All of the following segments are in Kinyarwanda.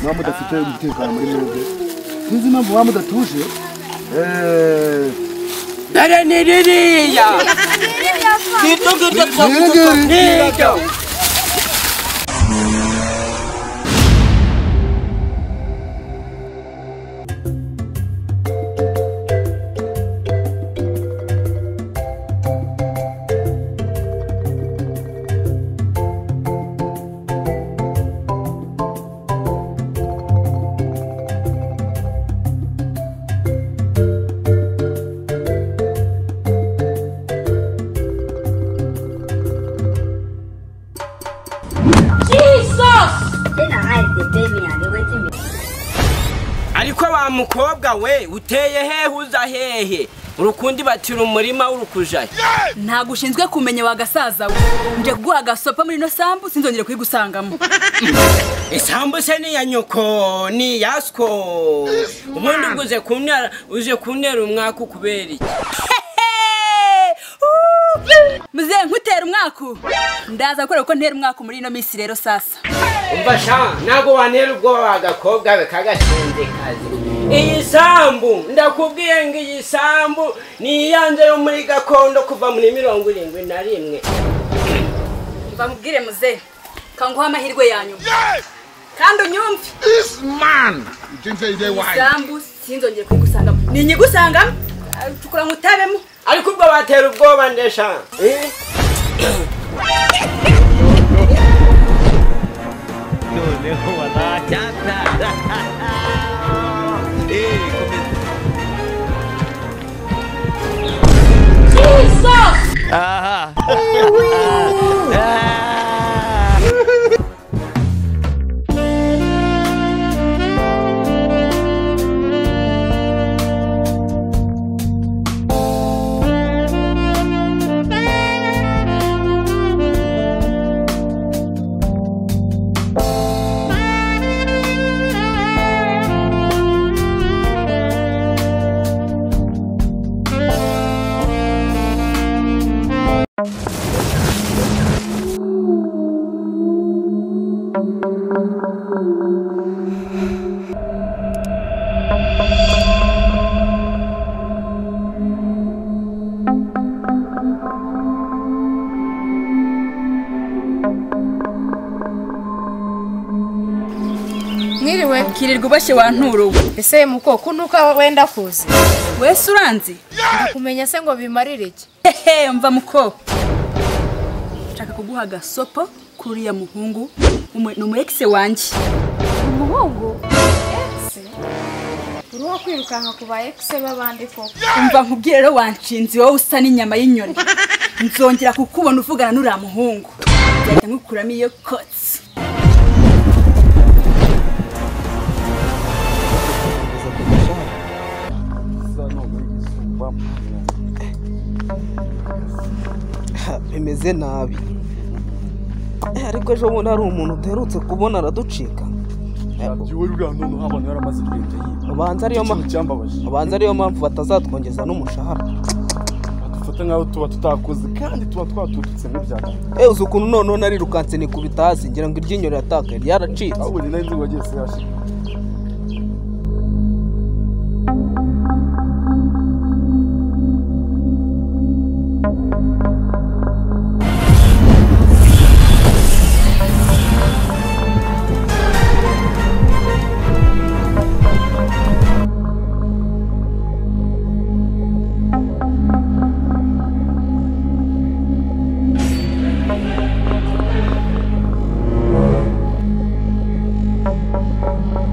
muba mudafite umutekano muri mwebwe sinzi impamvu muba mudatuje Eh, dore ni ririya ngiryo ngiryo twavuga Ngiri, ngiri. ngiryo Then I hide the baby and they waiting me. ariko wa mukobwa we uteye hehe uza hehe urukundi batira umurima w'urukujayo ntabwo ushinzwe kumenya wagasaza we nje kuguha agasopa muri ino sambu sinzongere kuyigusangamo isambu se ni iya nyoko ni iya sko ubundi ubwo uze kuntera uje kuntera umwaka ukubera iki muzehe nkutera umwaku ndaza gukora kuko ntera umwaku muri ino minsi rero sasa umva sha ntabwo wantera ubwoba wa gakobwa we k'agashinzekazi iyi sambu ndakubwiye ngo iyi sambu ni iyanze yo muri gakondo kuva muri mirongo irindwi na rimwe mbamubwire muzehe kanguha amahirwe ya nyuma kandi unyumve ibyo nzayire wayo isambu sinzongere kuyigusangamo ni inyigusangamo cukura ngutabemo ariko ubwo batera ubwoba ndesha eh? mwiriwe kirirwa uboshye wa nturo we ese mukoko ntuko wenda kuza wese uranzi kumenya se ngo bimarire iki hehe mva muko nshaka kuguha agasopo kuri uriya muhungu umu- ni umu ekise wanjye umuhungu ekisi uriho kwirukanka ku ba ekisi b'abandi koko umva nkubwire rero wanshinze wowe usa n'inyama y'inyoni nzongera kukubona uvugana n'uriya muhungu nzahita nkukuramo iyo kotsi bimeze nabi Eh, ariko ejo bundi hari umuntu udaherutse kubona araducika wowe uriya ntuntu abantu yaramaze kugenda yiba ubanza ariyo ikintu ma- cyambabaje ubanza ariyo mpamvu batazatwongeza n'umushahara dufata nk'aho tuba tutakoze kandi tuba twatututse nk'ibyacu ewe uzi ukuntu noneho narirukanse ni ku bitazi ngira ngo iryinyo riratakaye ryaracitse ahubwo ni nayo izuba ryose yashe Ese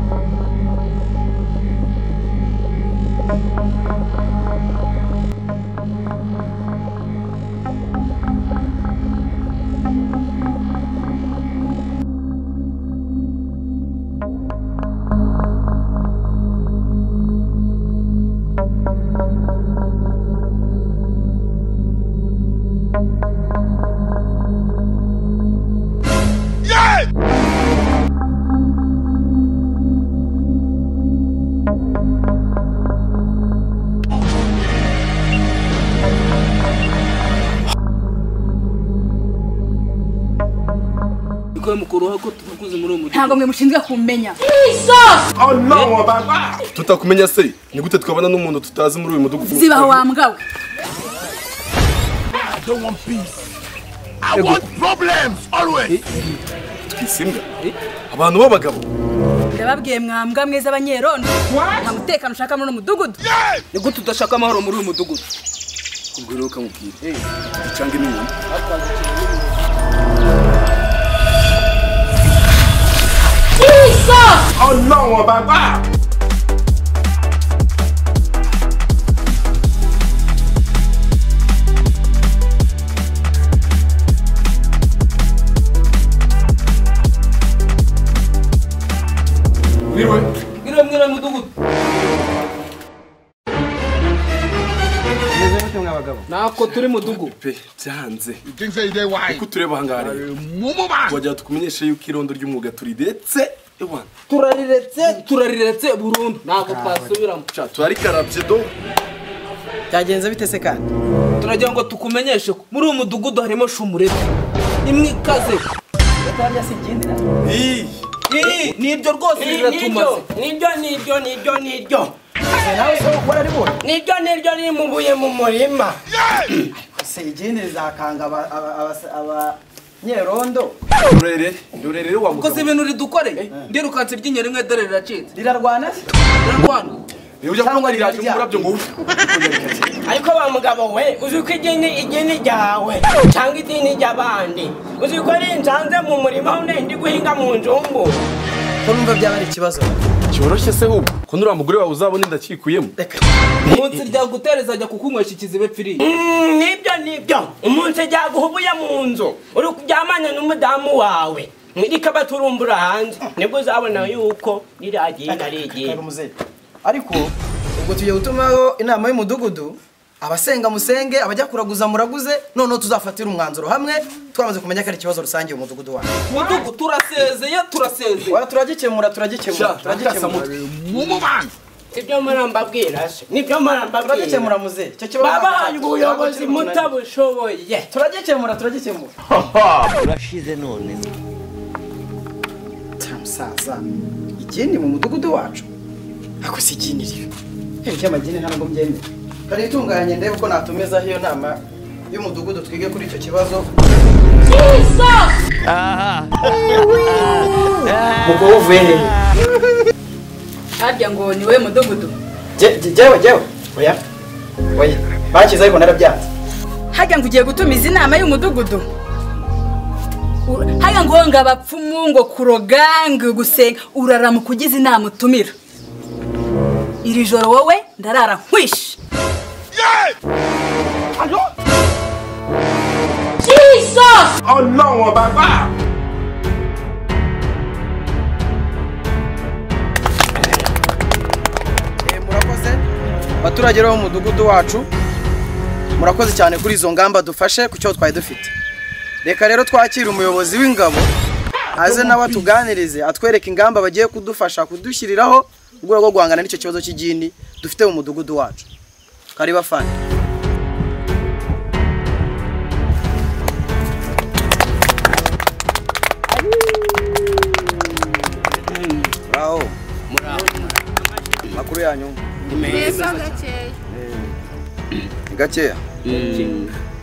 uruhago ko tuvuguze muri uwo mudugudu ntabwo mwe mushinzwe kumenya tutakumenya se ni gute twabana n'umuntu tutazi muri uyu mudugudu zibaho wa mbwa we twisimbwa abantu b'abagabo ndababwiye mwambwa mwiza abanyerondo nta mutekano ushaka muri uno mudugudu ni gute udashaka amahoro muri uyu mudugudu ubwo rero ukamubwira cyangwa inyuma mwiriwe mwiriwe mudugudu ntabwo turi mudugudu pe byanze kuko tureba ahangaha rero wagira tukumenyeshe yuko irondo ry'umwuga turidetse ewana turariretse turariretse burundu ntabwo twasubiramo sha turarikarabye do byagenze bite se kandi turagira ngo tukumenyeshe ko muri uyu mudugudu harimo shumurete imwe ikaze iyi Iri, ni ibyo rwose biratumaze nibyo nibyo nibyo nibyo nibyo nawe se ukora ari bora nibyo nibyo ni mu buye mu murima se igindi rizakanga aba- aba- aba- abanyerondo rurere rurere rero wa ukoze mugabo ibintu ridukoreye ndirukanse ryinyo rimwe dore riracitse rirarwana se rirarwana rero ujya kunywa riraje umurabyo ngo upfe ariko ba mugabo we uzi ko idini idini ryawe cyangwa idini ry'abandi uzi ko rinsanze mu murima aho ndi guhinga mu nzungu ko numva byaba ari ikibazo cyoroshye se hubwo ko nuriya mugore wawe uzabona indakikuyemo munsi ryagutereza ajya kukunywesha ikizibe pfiri Mm, nibyo nibyo umunsi ryaguhubuye mu nzu uri kuryamanya n'umudamu wawe rikaba turumbura hanze nibwo uzabona yuko riragenda rigenda Karumuseri. ariko ubwo tugiye gutumaho inama y'umudugudu abasenga musenge abajya kuraguza muraguze noneho tuzafatira umwanzuro hamwe twamaze kumenya ko ari ikibazo rusange umudugudu wacu mudugudu turasezeye turasezeye Wa- turagikemura turagikemura turagikemura ibyo murambabwira se nibyo murambabwira turagikemura muzehe icyo kibazo babahaye ubuyobozi mutabushoboye turagikemura turagikemura urashize none Ta musaza igini mu mudugudu wacu ako si igini ryo hehe cy'amagini ntabwo mbyemera rero itunganye ndebe uko natumizaho iyo nama y'umudugudu twige kuri icyo kibazo harya ngo ni wowe mudugudu Je- je- jewe jewe oya oya bakize ariko narabyanze harya ngo ugiye gutumiza inama y'umudugudu U- harya ngo ngo abapfumu ngo kuroga ngo gusenga urarama kugize inama utumira iri joro wowe ndarara nkwishi Eh, murakoze baturage bo mu mudugudu wacu murakoze cyane kuri izo ngamba dufashe ku cyo twari dufite reka rero twakire umuyobozi w'ingabo aze nawe atuganirize atwereke ingamba bagiye kudufasha kudushyiriraho mu rwego rwo guhangana n'icyo kibazo cy'igini dufite mu mudugudu wacu kari bafana muraho makuru yanyu neza gakeya ni gakeya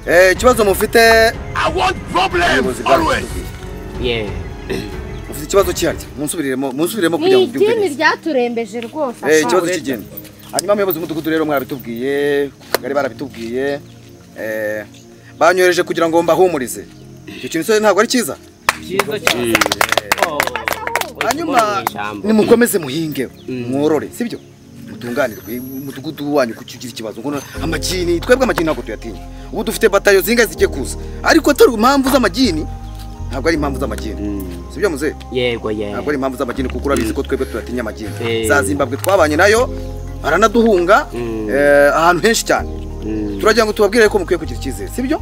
Eh, ikibazo mufite ubuyobozi bwacu mufite ikibazo kiharya munsubiriremo munsubiriremo ni kugira ngo idini byumvire ryaturembeje rwose Eh, apana. ikibazo cy'igeni hanyuma abayobozi b'umudugudu rero mwabitubwiye ku kagari barabitubwiye eh, banyohereje kugira ngo mbahumurize icyo kintu cyose ntabwo ari cyiza hanyuma nimukomeze muhinge mworore sibyo mutunganirwe umudugudu wanyu kuko ugira ikibazo ngo amagini twebwe amagini ntabwo tuyatinya ubu dufite batayo zingahe zigiye kuza ariko atari impamvu z'amagini ntabwo ari impamvu z'amagini sibyo muzehe yego ntabwo ari impamvu z'amagini kuko urabizi ko twebwe tudatinya amagini Eh. za zimbabwe twabanye nayo baranaduhunga eh, ahantu henshi cyane turagira ngo tubabwire ko mukwiye kugira icyizere sibyo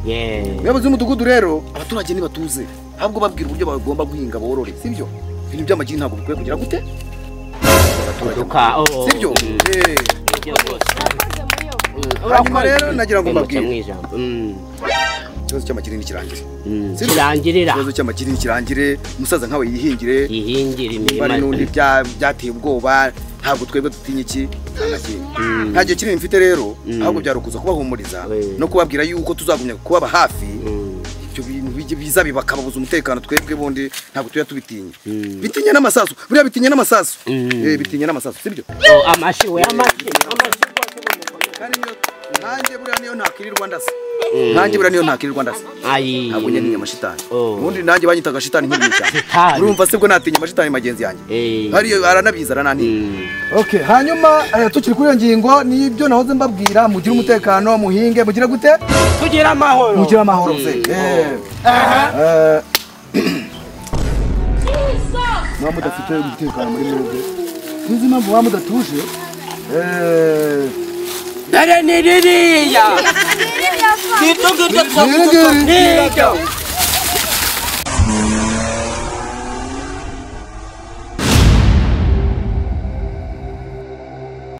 umuyobozi w'umudugudu rero abaturage ntibatuze ahubwo babwira uburyo bagomba guhinga borore sibyo ibintu by'amagini ntabwo bikwiye kugira gute sibyo Eh, hanyuma rero nagira ngo mbabwire ikibazo cy'amakirini kirangire Sibyo? kirangirira ikibazo cy'amakirini kirangire umusaza nkawe yihingire yihingire imirima. bari n'undi bya- byateye ubwoba ntabwo twebwe dutinya iki Amakirini. nta gihe kinini mfite rero ahubwo byarukuza kubahumuriza no kubabwira yuko tuzagumya kubaba hafi ibyo bintu bijye- biza bibakababuza umutekano twebwe bundi ntabwo tuya tubitinya bitinya n'amasasu buriya bitinya n'amasasu Eh, bitinya n'amasasu sibyo amashi we amashi nanjye buriya niyo ntakwirirwa ndasa nanjye buriya niyo ntakwirirwa ndasa ntabwo njye ntinya amashitani ubundi nanjye banyitaga shitani nkiri cyane urumva se bwo natinya amashitani magenzi yanjye hariyo aranabizi aranantinya Okay, hanyuma eh, tukiri kuri iyo ngingo nibyo nahoze mbabwira mugire umutekano muhinge mugire gute tugira amahoro mugira amahoro se Eh, eh, muba mudafite umutekano muri mwebwe sinzi impamvu muba mudatuje Eh, dore ni ririya Riri, riri. niryo